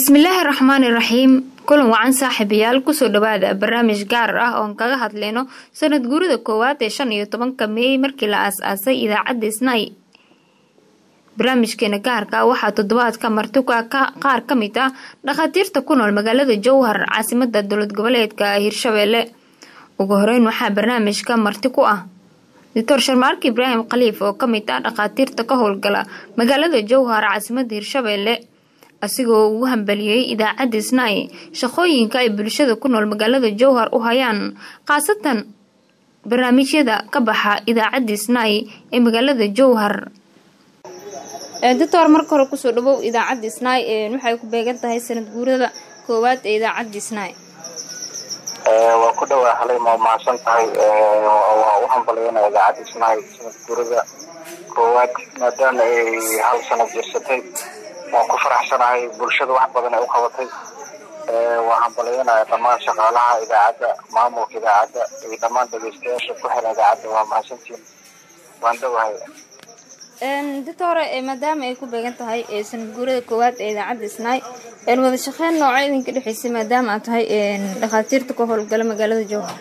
bismillaahi raxmaani raxiim kulan wacan saaxiibayaal kusoo dhawaada barnaamij gaar ah oon kaga hadleyno sanad guurida koowaad ee shan iyo tobanka meey markii la aas-aasay idaacadda snai barnaamijkeena gaarka waxaa toddobaadka martuka qaar ka mid ah dhakhaatiirta ku nool magaalada jowhar caasimada dowlad goboleedka hirshabeelle ugu horeyn waxaa barnaamijka marti ku ah doctor sharmaarka ibraahim khaliif oo kamid ah dhakhaatiirta ka howlgala magaalada jowhar caasimada hirshabeelle asigoo ugu hambaliyey idaacadda snai shaqooyinka ay bulshada ku nool magaalada jowhar u hayaan khaasatan barnaamijyada ka baxa idaacadda snai ee magaalada jowhar doctor marka hore kusoo dhawow idaacadda snai waxay ku beegan tahay sanad guurada koowaad ee idaacadda snai waa ku dhawaa halay ma mahadsan tahay waa u hambaliyana idaacadda snai sanad guurada koowaad maadaama ay hal sanad jirsatay waan ku faraxsanahay bulshada wax badan ay u qabatay waan hambalyanaya dhammaan shaqaalaha idaacadda maamulka idaacadda iyo dhammaan dhegeystayaasha ku xiran idaacadda waa mahadsantiin waan dhawahay doctore maadaama ay ku beegan tahay sanad guurada koowaad ee idaacadda snai wada shaqeyn nooca idinka dhexeysay maadaama aad tahay dhakhaatiirta ka howlgala magaalada jowhar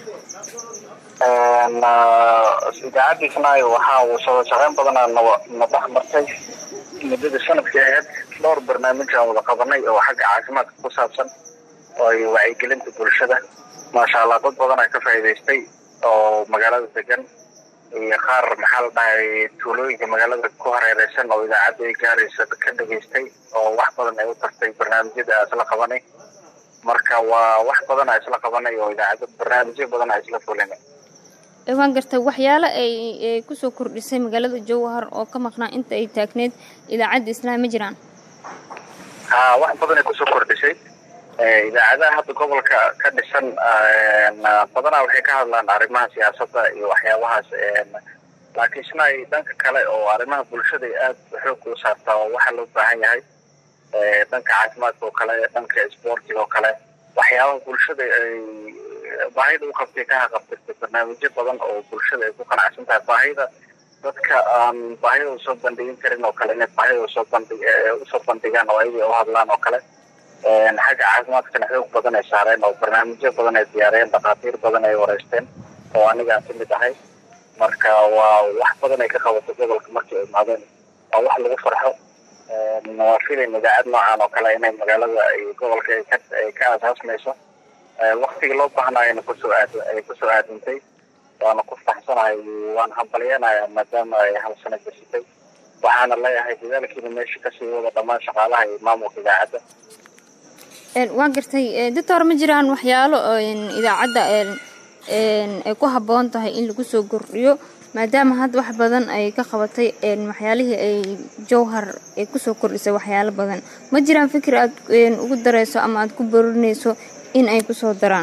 idaacadda snai waxaa uu soo shaqeyn badanaa na dhex martay muddada sanadkii ahayd dhowr barnaamij aan wada qabanay oo xagga caafimaadka ku saabsan oo ay wacyigelinta bulshada maasha allah dad badan aa ka faa'iidaystay oo magaalada degan iyo qaar maxaa la dhahay tuulooyinka magaalada ku hareereysan oo idaacadda ay gaaraysa ka dhageystay oo wax badan ay u tartay barnaamijyada aa isla qabanay marka waa wax badan aa isla qabanay oo idaacadda barnaamijyo badan aa isla fulinay waan gartay waxyaalo ay kusoo kordhisay magaalada jowhar oo ka maqnaa inta ay taagneed idaacadda islaam ma jiraan ha wax badan ay kusoo kordhisay idaacadaha hadda gobolka ka dhisan badanaa waxay ka hadlaan arrimaha siyaasadda iyo waxyaabahaas laakiin snai dhanka kale oo arrimaha bulshada aada xoog u saartaa oo waxaa loo baahan yahay dhanka caafimaadka oo kale dhanka isboortiga oo kale waxyaabaha bulshada ay baahida u qabtay ka haqabtirtay barnaamijyo badan oo bulshada ay ku qanacsan tahay baahida dadka aan baahida usoo bandhigin karin oo kale inay baahida usoo bandhig usoo bandhigaan oo ayaga u hadlaan oo kale xagga caafimaadkana xoog badan ay saareen oo barnaamijyo badan ay diyaariyeen dhakhaatiir badan ay wareysteen oo aniga aan kamid ahay marka waa wax badan ay ka qabatay gobolka markii ay imaadeen waa wax lagu farxo waa filayn idaacad noocan oo kale inay magaalada ay gobolka ay ka aasaasmayso waktigii loo baahnaayana kusoo aad ay kusoo aadintay waana ku faraxsanahay waan hambalyanaya maadaama ay hal sano jirsatay waxaana leeyahay dadaalkiina meesha kasii wada dhammaan shaqaalaha iyo maamulka idaacadda waan gartay doctor ma jiraan waxyaalo idaacadda ay ku habboon tahay in lagu soo kordhiyo maadaama hadda wax badan ay ka qabatay waxyaalihii ay jowhar ay kusoo kordhisay waxyaalo badan ma jiraan fikir aad ugu dareyso ama aada ku borinayso in ay kusoo daraan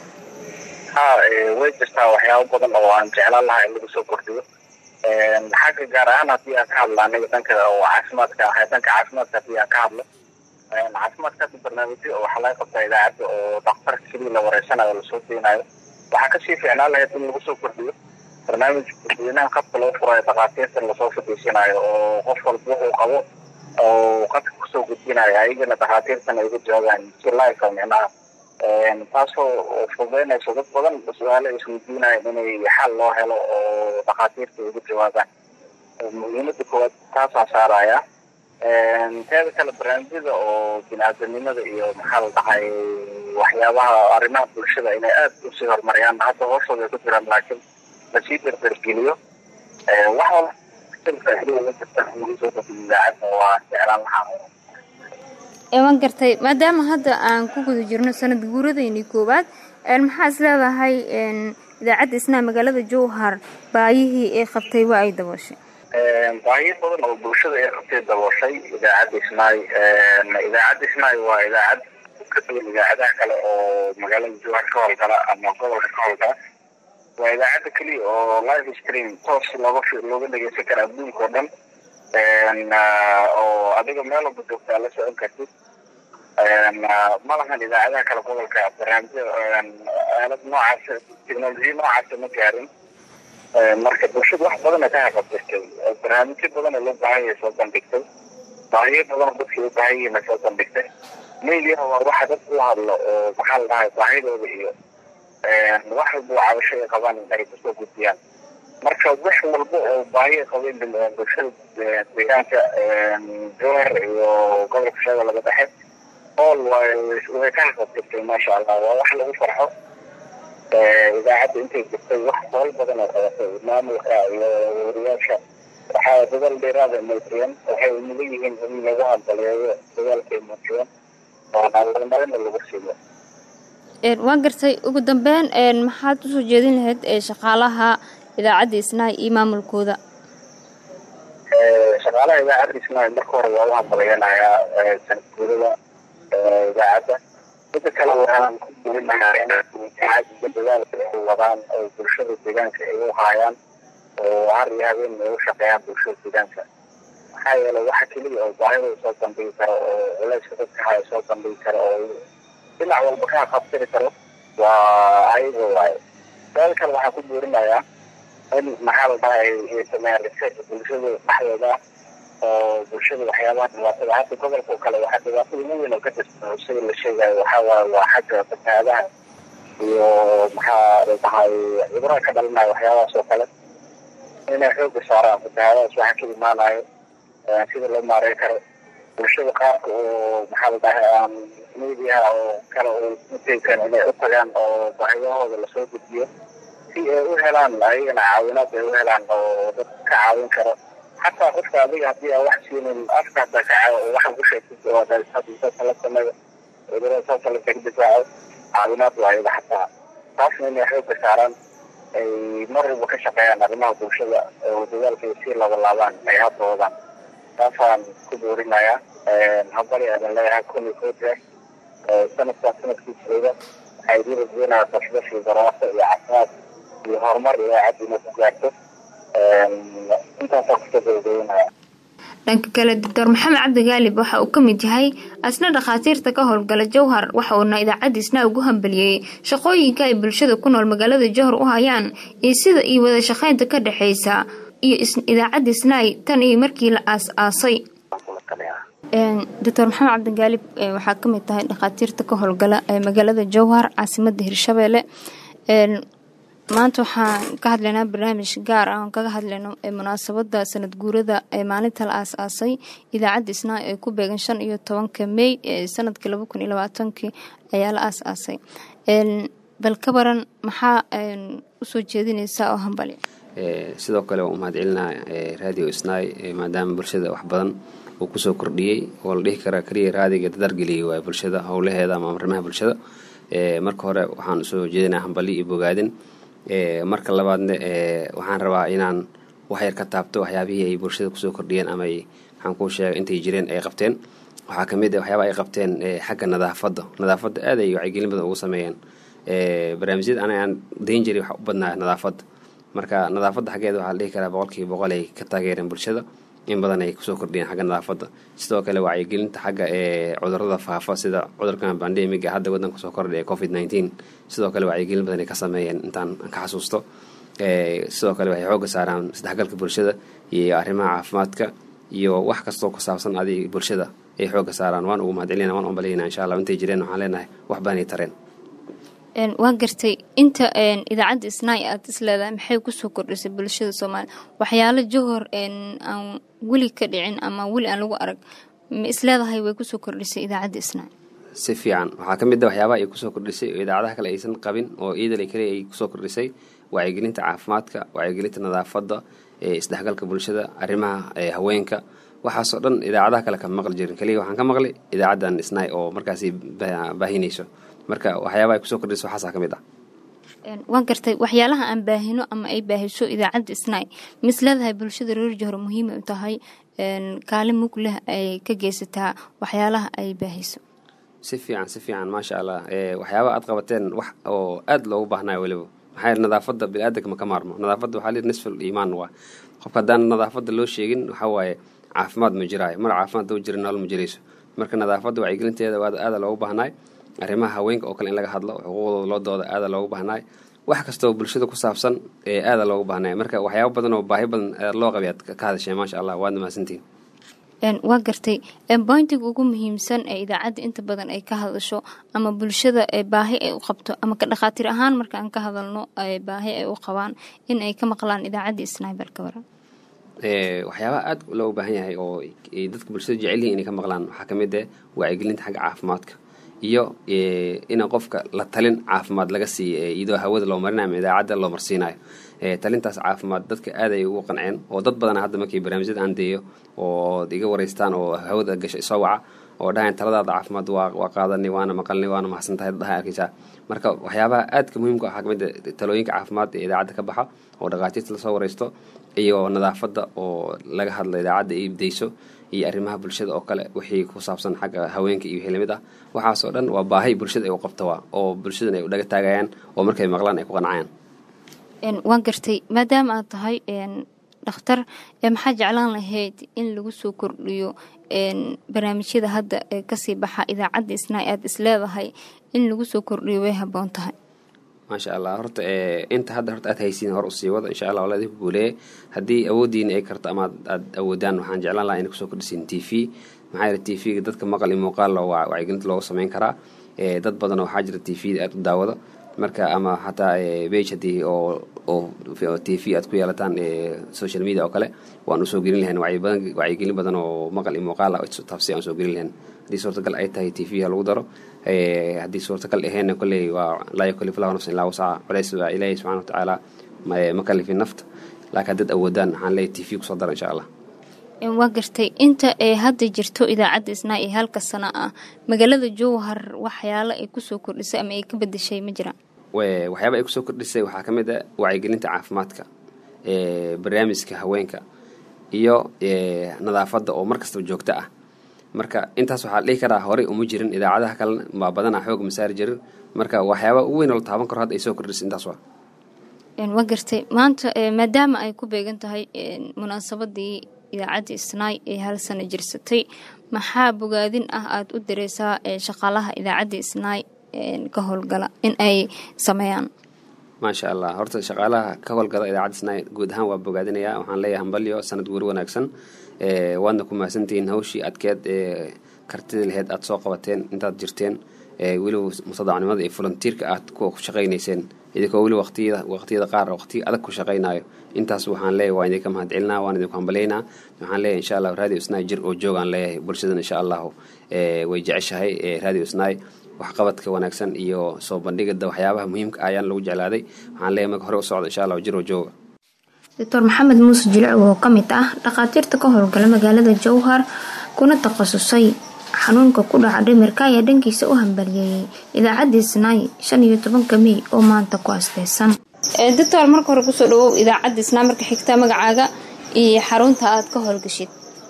ha way jirtaa waxyaabo badan oo aan jeclaan lahaa in lagu soo kordhiyo xagga gaar ahaan haddii aan ka hadlo aniga dhanka oo caafimaadka ahay dhanka caafimaadka haddii aan ka hadlo caafimaadka hadda barnaamijyo waxaa laga qabtaa idaacadda oo dhakhtarka keliya la wareysanayo lasoo deynayo waxaa kasii fiicnaan lahayd in lagu soo kordhiyo barnaamij dadweynaha qabka loo furayo dhakhaatiirtan lasoo fadhiisanayo oo qof walba wuxuu qabo oo qadka kusoo gudbinayo ayagana dhakhaatiirtan ay uga jawaagaan si life micnaha taasoo fududeynayso dad badan su-aalo ay isweydiinayan inay xal loo helo oo dhakhaatiirta ay uga jawaabaan muhiimada koowaad taasaa saaraya teeda kale barnaamijyada oo bini-aadanimada iyo maxaa la dhahay waxyaabaha arrimaha bulshada inay aada usii horumariyaan hadda hooshooda ay ku jiraan laakiin lasii dardargeliyo wax walba waa jeclaan lahaa waan gartay maadaama hadda aan ku guda jirno sanad guuradeyni koowaad maxaa is leedahay idaacadda isnaa magaalada jowhar baayihii ay qabtay waa ay dabooshay baahiyo badan oo bulshada ay qabtay dabooshay idaacadda isnaay idaacadda isnaay waa idaacad ka duwan idaacadaha kale oo magaalada jowhar ka howlgala ama gobolka ka howlgala waa idaacadda keliya oo live stream toos looga looga dhegeysan kara adduunka oo dhan oo adiga meel walba joogtaa la socon kartid ma lahan idaacadaha kale gobolka barnaamijyo aalad noocaas technolojiya noocaasa ma gaarin marka bulshada wax badana ka haqabtirtay barnaamijyo badana loo baahan yahay soo bandhigtay baahiyo badan dadkii u baahan yihiin soo bandhigtay mediaha waa waxa dad u hadlo oo maxaa la dhahay baahidooda iyo wax walba cabasho ay qabaan ay kusoo gudbiyaan marka wax walba oo baahi ay qabeen bulshada deegaanka jowhar iyo gobolka shabeellada dhexe all way ka haqabtirtay maasha allah waa wax lagu farxo idaacadda intay jirtay wax hool badan oo qabatay maamulka iyo wariyaasha waxaa dadaal dheeraada muujiyeen waxay mudan yihiin in lagu hadbaleeyo dadaalkay muujiyeen oona horumarina lagu siiyo waa gartay ugu dambeyn maxaad usoo jeedin lahayd shaqaalaha idaacadda isnaay iyo maamulkooda shaqaalaha idaacadda isnaay marka hore waa u hambaleyanayaa sanadguurada idaacadda mida kale waxaan ku duulinayaa in idaacadda dadaalka ay wadaan oo bulshada deegaanka ay u haayaan oo har iyo habeen ay u shaqeeyaan bulshada deegaanka maxaa yeelay waxa keliya oo baahida soo bandhigi karo oo culayska dadka haya soo bandhigi karo oo dhinac walba ka qabtiri karo waa ayaga waaye dal kale waxaan ku buurinayaa in maxaa la dhahay ay sameeyaan research bulshada dhexdeeda oo bulshada waxyaabaha dhibaatada hadda gobolka oo kale waxaa dhibaatada ugu weyn oo ka jirta sida la sheegayo waxaa waaye waa xagga fatahaadaha iyo maxaa la dhahay ciburaha ka dhalinaya waxyaabahaas oo kale inay xooga saaraan fatahaadahaas waxa ka imaanayo sida loo maareyn karo bulshada qaarka oo maxaa la dhahay aan mediaha oo kale oo utaysan inay u tagaan oo baahiyahooda lasoo gudbiyo si ay u helaan ayagana caawinaad ay u helaan oo dad ka caawin karo xataa qofka adiga haddii aan wax siinin afka hadda kaca waxa ku sheegtid oo saasa la sameeyo cudurada saasa la kaga difaaco caawinaad waa ayaga xataa taasna inay xooga saaraan ay mar walba ka shaqeeyaan arrimaha bulshada oo dadaalka ay sii labalaabaan ay hadda wadaan taasaan ku buurinayaa habari aadan leeyahay kun iyo kow jeer sanadkaa sanadkiisooda waxay dirajeenayaa bashbashi barwaaqo iyo caafimaad iyo horumar idaacadda inay ku gaarto intaasaa kusoo gabagabeynaya dhanka kale doctor maxamed cabdi gaalib waxa uu ka mid yahay asna dhakhaatiirta ka howlgala jowhar waxa uuna idaacaddiisna ugu hambaliyey shaqooyinka ay bulshada ku nool magaalada jowhar u hayaan iyo sida iyo wada shaqaynta ka dhexeysa iyo idaacadda isnaay tan iyo markii la aas-aasay doctor maxamed cabdigaalib waxaa kamid tahay dhakhaatiirta ka howlgala ee magaalada jowhar caasimada hirshabeelle maanta waxaan ka hadlaynaa barnaamij gaar ah oon kaga hadlayno munaasabada sanad guurada ee maalinta la aas-aasay idaacadda isnaa ee ku beegan shan iyo tobanka mey sanadkii laba kun iyo labaatankii ayaa la aas-aasay bal ka baran maxaa usoo jeedinaysaa oo hambali sidoo kale waan umahad celinaa radio isnaay maadaama bulshada wax badan uu kusoo kordhiyey oo la dhihi karaa keliya raadiga dadargeliyay waay bulshada howlaheeda ama arrimaha bulshada marka hore waxaan usoo jeedinaa hambali iyo bogaadin marka labaadna waxaan rabaa inaan waxyar ka taabto waxyaabihii ay bulshada kusoo kordhiyeen ama waxaan kuu sheegay intay jireen ay qabteen waxaa kamid ah waxyaaba ay qabteen xagga nadaafadda nadaafadda aad ay wacyigelin badan ugu sameeyeen barnaamijyada ana aan dayn jiray waxa u badnaa nadaafadda marka nadaafadda xaggeeda waxaa la dhihi karaa boqolkiiba boqol ay ka taageereen bulshada in badan ay kusoo kordhiyeen xagga nadaafadda sidoo kale wacyigelinta xagga ee cudurada faafa sida cudurkan bandemiga hadda wadanka soo kordhay ee covid nineteen sidoo kale wacyigelin badan ay ka sameeyeen intaan ka xasuusto sidoo kale waxay xooga saaraan isdhexgalka bulshada iyo arrimaha caafimaadka iyo wax kastoo ku saabsan adi bulshada ay xooga saaraan waan ugu mahadcelina waan umbalayna insha allah intay jireen waxaan leenahay wax badan ay tareen waa gartay inta idaacadda isnaay aad is leedahay maxay kusoo kordhisay bulshada soomaaliya waxyaalo johor aan weli ka dhicin ama weli aan lagu arag ma isleedahay way kusoo kordhisay idaacadda isnaay si fiican waxaa ka mid a waxyaabaha ay kusoo kordhisay oo idaacadaha kale aysan qabin oo iidale keliya ay kusoo kordhisay wacyigelinta caafimaadka wacyigelinta nadaafadda isdhexgalka bulshada arrimaha haweenka waxaasoo dhan idaacadaha kale kama maqli jirin keliya waxaan ka maqlay idaacaddan isnaay oo markaasi baahinayso marka waxyaaba ay kusoo kordhisa waxaasaa ka mid ah waan gartay waxyaalaha aan baahino ama ay baahiso idaacadda isnaay mis leedahay bulshada reer johor muhiimay u tahay kaalin mug leh ay ka geysataa waxyaalaha ay baahiso si fiican si fiican maasha allah waxyaaba aad qabateen wax oo aad loogu baahnayo weliba maxaa yeele nadaafadda bini-aadanka ma ka maarmo nadaafadda waxaa lihi nisful iimaan waa qofka haddaan nadaafadda loo sheegin waxaa waaye caafimaad ma jiraayo mar caafimaad doo jira nool ma jirayso marka nadaafadda wacyigelinteeda aada loogu baahnaay arrimaha haweenka oo kale in laga hadlo xuquuqdooda loo dooda aada loogu baahnaay wax kastoo bulshada ku saabsan ee aada loogu baahnay marka waxyaaba badan oo baahi badan loo qabay aad ka hadasheen maasha allah waad mahadsantihin waa gartay boyntiga ugu muhiimsan ee idaacadda inta badan ay ka hadasho ama bulshada baahi ay u qabto ama ka dhakhaatiir ahaan markaan ka hadalno baahi ay u qabaan in ay ka maqlaan idaacaddii snibel ka waran waxyaabaha aada loo baahan yahay oo dadka bulshada jecel yihin inay ka maqlaan waxaa kamid eh wacyigelinta xagga caafimaadka iyo ina qofka la talin caafimaad laga siiyo iyadoo hawada loo marinayo ama idaacadda loo marsiinayo talintaas caafimaad dadka aad ay ugu qanceen oo dad badana hadda markii barnaamijyada aan deeyo oo iga wareystaan oo hawada gasha soo waca oo dhahayn taladaada caafimaad waa qaadanay waana maqalnay waana mahadsan tahay dadha arkaysaa marka waxyaabaha aadka muhiimka waxaa kamid talooyinka caafimaad ee idaacadda ka baxa oo dhakhaatiirta lasoo wareysto iyo nadaafadda oo laga hadlo idaacadda ay dayso iyo arrimaha bulshada oo kale wixii ku saabsan xagga haweenka iyo wixii lamid ah waxaasoo dhan waa baahi bulshada ay u qabta waa oo bulshadan ay u dhaga taagayaan oo markay maqlaan ay ku qancayaan waan gartay maadaama aad tahay dhakhtar maxaa jeclaan lahayd in lagu soo kordhiyo barnaamijyada hadda ee kasii baxa idaacadda isna aad isleedahay in lagu soo kordhiyo way haboon tahay maasha allah horta inta hadda horta aad haysiin hor usii wada insha allah wala idinku guuleeye haddii awooddiina ay karto ama aad awoodaan waxaan jeclaan lahaa inay kusoo kordhisiin t v maxaa yeele t v-ga dadka maqal iyo muuqaal wacyigelinta looga sameyn karaa dad badan waxaa jira t v-da aad u daawado marka ama xataa bage haddii oo oo t v aad ku yeelataan social media oo kale waan usoo gelin lahayn wacyigelin badan oo maqal iyo muuqaala taabsi aan usoo gelin lahayn haddii suurtagal ay tahay t v ha lagu daro haddii suurtagal aheenna kolley waa laa yukallifu lahu nafsan illaa wasaca culays waa ilaahi subxana watacaala ma kalifin nafta laakiin haddaad awoodaan waxaan leeyahy t v kusoo dara insha allah waa gartay inta ee hadda jirto idaacadda isnaa ee halka sano ah magaalada jowhar waxyaalo ay kusoo kordhisay ama ay ka bedeshay ma jiraan waxyaaba ay kusoo kordhisay waxaa ka mid a wacyigelinta caafimaadka barnaamijka haweenka iyo nadaafadda oo mar kastaba joogto ah marka intaas waxaa la dhihi karaa horey uma jirin idaacadaha kalena baa badanaa xoog masaari jirin marka waxyaaba ugu weyn oo la taaban karo hadda ay soo kordhisay intaas waa waa gartay maanta maadaama ay ku beegan tahay munaasabadii idaacadda isnaay ee hal sano jirsatay maxaa bogaadin ah aada u direysaa shaqaalaha idaacadda isnaay ka howlgala in ay sameeyaan maasha allah horta shaqaalaha ka howlgala idaacadda isnaay guud ahaan waa bogaadinayaa waxaan leeyahay hambalyo sanad guuri wanaagsan waadna ku mahadsantihiin hawshii adkeed ee kartidii laheyd aada soo qabateen intaad jirteen weliba mutadacnimada iyo volunteerka aad ku shaqaynayseen idinkoo weli waqtiyada waqtiyada qaar waqtiya adag ku shaqaynayo intaas waxaan leeyahay waa idinka mahad celinaa waan idinku hambalaynaa waxaan leeyahay insha allahu radio isnaay jir oo joogaan leeyahay bulshadan insha allahu way jeceshahay radio isnaay waxqabadka wanaagsan iyo soo bandhigada waxyaabaha muhiimka ah ayaan lagu jeclaaday waxaan leeyahay marka hore u socda insha allahu jir oo jooga doctor maxamed muuse jilic oo ka mid ah dhakhaatiirta ka howlgala magaalada jowhar kuna takhasusay xanuunka ku dhaca dhimirka ayaa dhankiisa u hambaliyeeyey idaacadda isnaay shan iyo tobanka mey oo maanta ku asteysan doctor marka hore kusoo dhawow idaacadda isnaay marka xigta magacaaga iyo xarunta aada ka howlgashid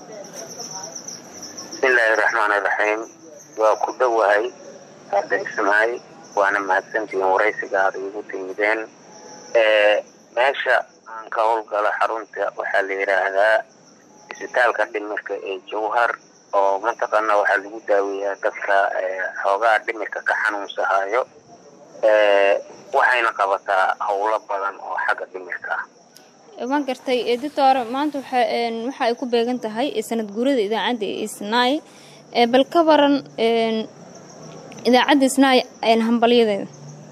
bismillaahi raxmaani raxiim waa ku dhowahay hadda isnaay waana mahadsantihiin waraysiga aada igu timideen meesha aan ka howlgalo xarunta waxaa la yidhaahdaa isbitaalka dhimirka ee jowhar oo mataqaana waxaa lagu daaweeyaa dadka xoogaa dhimirka ka xanuunsahayo waxayna qabataa howlo badan oo xagga dhimirka ah waan gartay doctor maanta waxa ay ku beegan tahay sanad guurada idaacadda isnaay bal ka waran idaacadda isnaay hambalyadeeda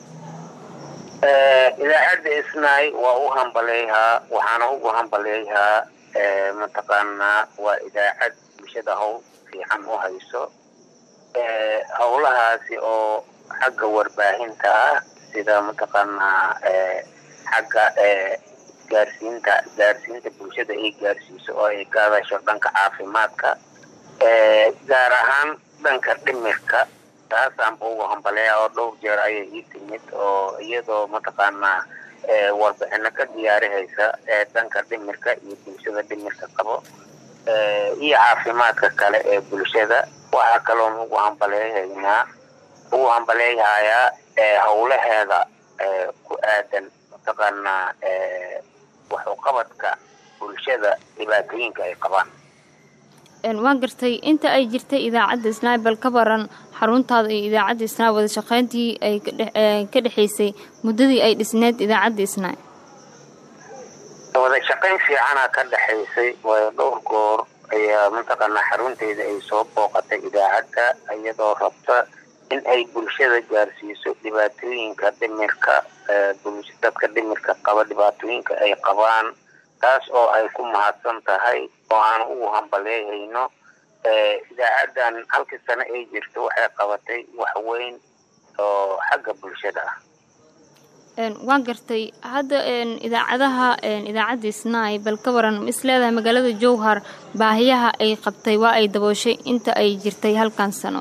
idaacadda isnaay waa u hambaleeyhaa waxaana ugu hambaleeyhaa mataqaanaa waa idaacad bulshada howl fiican u hayso howlahaasi oo xagga warbaahinta ah sida mataqaanaa xagga gaarsiinta gaarsiinta bulshada ay gaarsiiso oo ay ka hadasho dhanka caafimaadka gaar ahaan dhanka dhimirka taasaanba ugu hambaleeya oo dhowr jeer ayay ii timid oo iyadoo mataqaanaa warbixino ka diyaarihaysa dhanka dhimirka iyo bulshada dhimirka qabo iyo caafimaadka kale ee bulshada waxaa kaloon ugu hambaleehaynaa ugu hambaleeyahayaa howlaheeda ku aadan mataqaanaa waxuqabadka bulshada dhibaatooyinka ay qabaan waan gartay inta ay jirtay idaacadda isnaay bal ka baran xaruntaada iyo idaacadda isnaay wada shaqeyntii ay ka dhexaysay muddadii ay dhisneed idaacadda isnaay wada shaqayn fiicana ka dhexaysay waayo dhowr goor ayaa mataqaanaa xarunteeda ay soo booqatay idaacadda iyadoo rabta in ay bulshada gaarsiiso dhibaatooyinka dhimirka dadka dhimirka qaba dhibaatooyinka ay qabaan taas oo ay ku mahadsan tahay oo aan ugu hambaleehayno idaacaddan halkii sano ay jirto waxay qabatay wax weyn oo xagga bulshada ah waan gartay hadda idaacadaha idaacadda snai bal ka waran ma is leedahay magaalada jowhar baahiyaha ay qabtay waa ay dabooshay inta ay jirtay halkan sano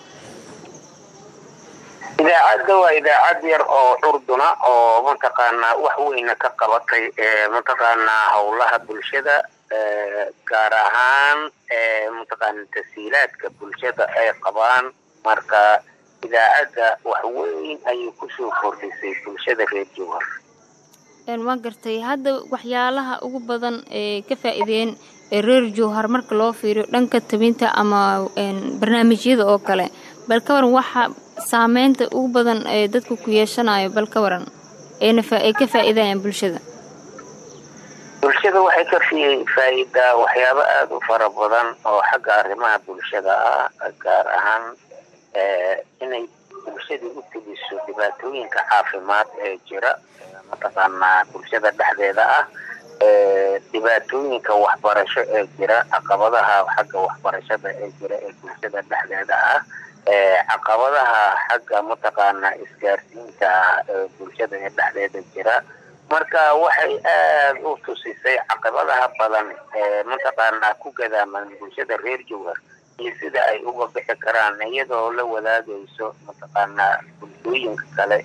idaacadda waa idaacad yar oo curduna oo mataqaanaa wax weyna ka qabatay mataqaanaa howlaha bulshada gaar ahaan mataqaana tasiilaadka bulshada ay qabaan marka idaacadda wax weyn ayay kusoo kordhisay bulshada reer jowhar waan gartay hadda waxyaalaha ugu badan ee ka faa-iideen reer jowhar marka loo fiiriyo dhanka tabinta ama barnaamijyada oo kale bal ka waran waxa saameynta ugu badan ee dadka ku yeeshanayo bal ka waran ay ka faa-iidayaan bulshada bulshada waxay ka faa-iidaa waxyaabo aada u fara badan oo xagga arrimaha bulshada ah gaar ahaan inay bulshadii u tegiso dhibaatooyinka caafimaad ee jira mataqaanaa bulshada dhexdeeda ah dhibaatooyinka waxbarasho ee jira caqabadaha xagga waxbarashada ee jira ee bulshada dhexdeeda ah caqabadaha xagga mataqaanaa isgaarsiinta ee bulshada ee dhexdeeda jira marka waxay aada u tusisay caqabadaha badan ee mataqaanaa ku gadaaman bulshada reer jowhar iyo sida ay uga bixi karaan iyadoo la wadaagayso mataqaanaa bulshooyinka kale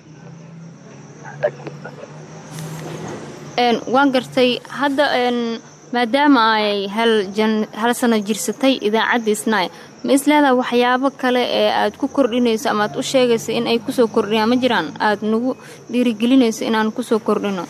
waan gartay hadda maadaama ay hal sano jirsatay idaacadda snai ma isleedaha waxyaabo kale ee aada ku kordhinayso ama aad u sheegayso in ay kusoo kordhiyaan ma jiraan aada nagu dhiirigelinayso inaan kusoo kordhino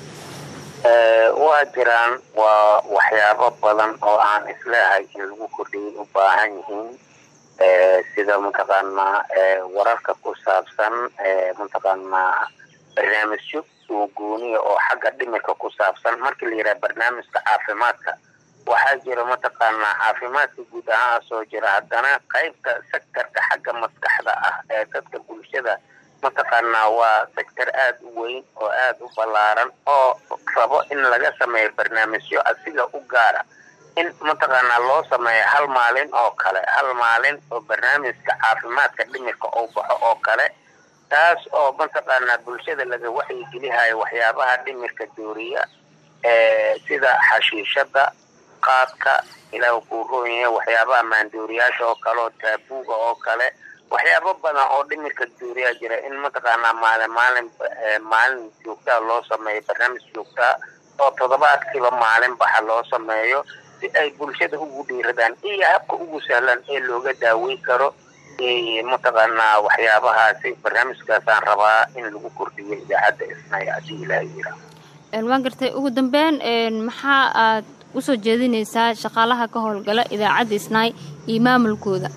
waa jiraan waa waxyaabo badan oo aan isleehay in lagu kordhiyay u baahan yihiin sida mataqaanaa wararka ku saabsan mataqaanaa barnaamijyo oo gooniya oo xagga dhimirka ku saabsan markii la yidhaha barnaamijka caafimaadka waxaa jira mataqaanaa caafimaadka guud ahaan soo jira haddana qaybta sectorka xagga maskaxda ah ee dadka bulshada mataqaanaa waa sector aada u weyn oo aada u ballaaran oo rabo in laga sameeyo barnaamijyo asiga u gaara in mataqaanaa loo sameeyo hal maalin oo kale hal maalin oo barnaamijka caafimaadka dhimirka uu baxo oo kale taas oo mataqaanaa bulshada laga waxyigelihayo waxyaabaha dhimirka dooriya sida xashiishada qaadka ilaah kuu roonya waxyaabaha maandooriyaasha oo kale oo taabuuga oo kale waxyaabo badan oo dhimirka dooriyaa jira in mataqaanaa maalin maalin maalin joogtaa loo sameeyo barnaamij joogtaa oo toddobaadkiiba maalin baxa loo sameeyo si ay bulshada ugu dhiiradaan iyo habka ugu sahlan ee looga daaweyn karo mataqaanaa waxyaabahaasi barnaamijkaasaan rabaa in lagu kordhiyo idaacadda isnay hadii ilaaha yira waan gartay ugu dambeyn maxaa aad usoo jeedinaysaa shaqaalaha ka howlgala idaacadda isnaay iyo maamulkooda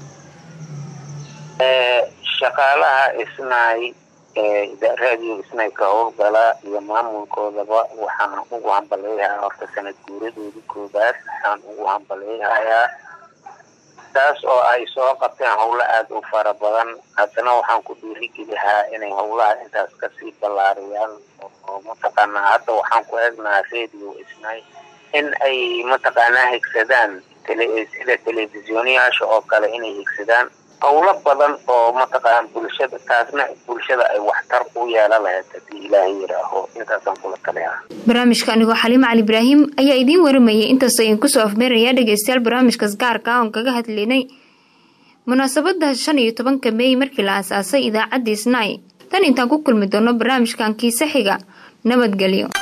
shaqaalaha isnaay raadiyo isnaay ka howlgala iyo maamulkoodaba waxaan ugu hambaleeyahaa horta sanad guuradoodii koobaad waxaan ugu hambaleeyahayaa taas oo ay soo qabteen howlo aada u fara badan haddana waxaan ku dhiirigelihaa inay howlaha intaas kasii ballaariyaan oo mataqaanaa hadda waxaan ku eegnaha radio isnay in ay mataqaanaa higsadaan sida telefisyoonyaasha oo kale inay higsadaan howlo badan oo mataqaana bulshada taasna bulshada ay waxtar u yeela lahayd haddii ilaahay yidhaaho intaasaan kula taliyaa barnaamijka anigoo xaliimo cali ibraahim ayaa idiin waramayay intaas ayaan kusoo afmeerayaa dhegeystayaal barnaamijkaas gaarka ah oon kaga hadlaynay munaasabada shan iyo tobanka meey markii la aasaasay idaacaddii snai tan intaan ku kulmi doono barnaamijkan kiise xiga nabadgelyo